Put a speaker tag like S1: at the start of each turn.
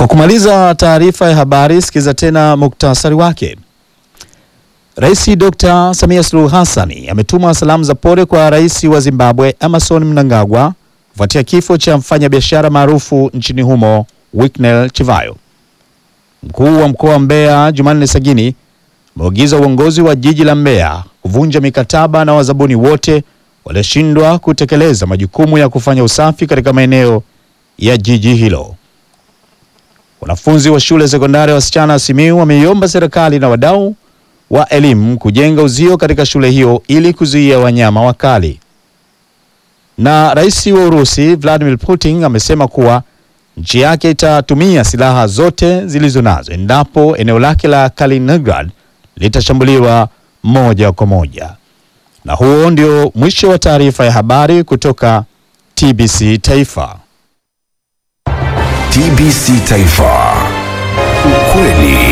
S1: Kwa kumaliza taarifa ya habari, sikiza tena muktasari wake. Rais Dr. Samia Suluhu Hassan ametuma salamu za pole kwa rais wa Zimbabwe Emmerson Mnangagwa kufuatia kifo cha mfanyabiashara maarufu nchini humo Winnie Chivayo. Mkuu wa mkoa wa Mbeya Jumanne Sagini ameagiza uongozi wa jiji la Mbeya kuvunja mikataba na wazabuni wote walioshindwa kutekeleza majukumu ya kufanya usafi katika maeneo ya jiji hilo. Wanafunzi wa shule sekondari ya wasichana wa Simiyu wameiomba serikali na wadau wa elimu kujenga uzio katika shule hiyo ili kuzuia wanyama wakali. Na rais wa Urusi Vladimir Putin amesema kuwa nchi yake itatumia silaha zote zilizo nazo endapo eneo lake la Kaliningrad litashambuliwa moja kwa moja. Na huo ndio mwisho wa taarifa ya habari kutoka TBC Taifa.
S2: TBC Taifa. Ukweli